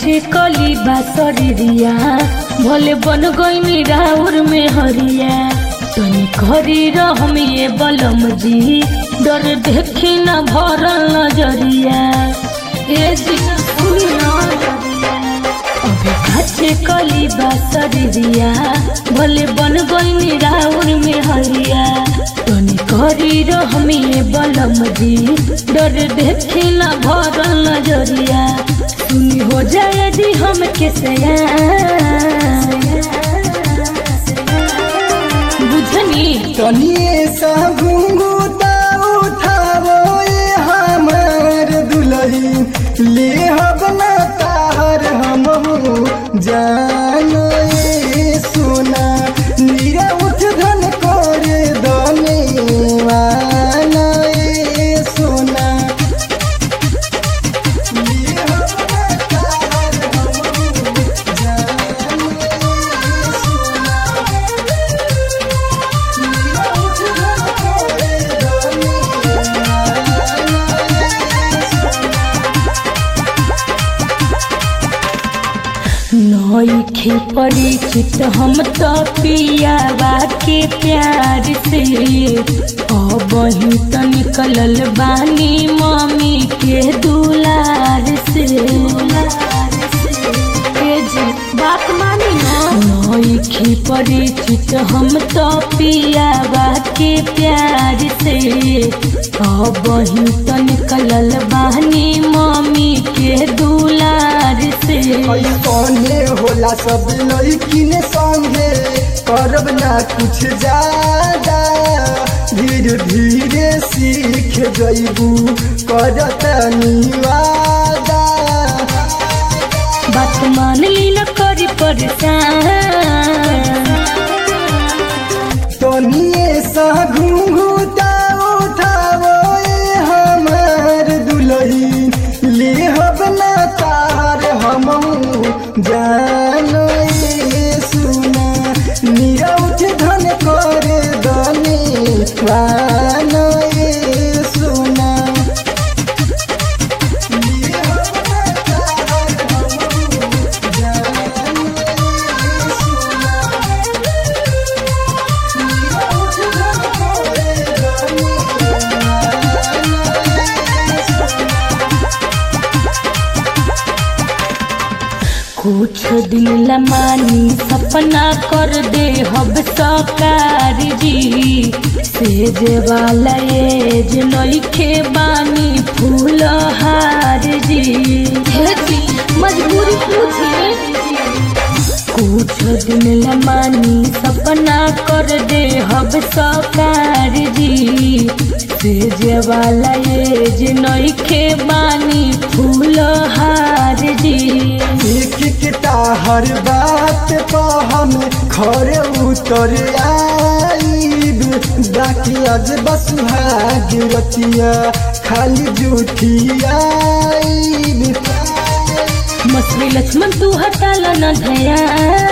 काचे कली बासरिया भले बन गई राउर में हरिया तनी करी रहम ये बलम जी डर देखी न भरल नजरिया ए जी सुनी ना अबे काचे कली बासरिया भले बन गई राउर में हरिया तनी करी रहम ये बलम जी डर देखी न भरल नजरिया सुनी हो जाए यदि हम कैसे बुझनी तनिए सा घुंघुता उठावो ये हमार दुलही ले हबना ताहर हम जानो ये सोना नीरा उठ धन करे दने वाना ये सोना ले हबना ताहर हम जानो ये सोना नईखे परिचित हम तो पियावा के प्यार से अब ही तो निकलल बानी मम्मी के दुलार से ए जी, बात मानी ना नईखे परिचित हम तो पियावा के प्यार से अब ही तो निकलल बानी मम्मी के दुलार से कौने होला सब लड़किन संगे करब ना कुछ ज्यादा धीरे धीरे सीख जइबू करत निवादा बात मान ली न करी परेशान तनिए सा घुंघुता उठावो ये हमार दुलही ले हबना तार हम जानो ये सुना नीरा उठ धन करे दने वानो ये सुना ले हबना तार हम जानो ये सुना कुछ दिन लमानी सपना कर दे हब सकार जी सेज वाला एज नइखे बानी फूल हार जी हे जी मजबूरी पूछी कुछ दिन लमानी सपना कर दे हब सकार जी सेज वाला एज नइखे बानी फूल हार जी एक किता हर बात पा हम खरे उतर आईब बाकी आज बस भाग रतिया खाली झूठी आईब मछली लक्ष्मण तू हटाल न धया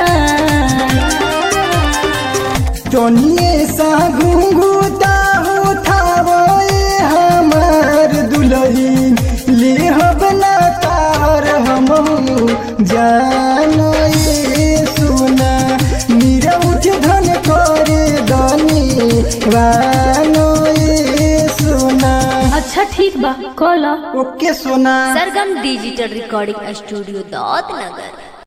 तनिए सा घुंघुता उठावो ये हमार दुलही ले हबना तार हम जानो ये सुना नीरा उठ धन करे दनी वानो ये सुना अच्छा ठीक बा कल okay Sona Sargam digital recording studio दौत नगर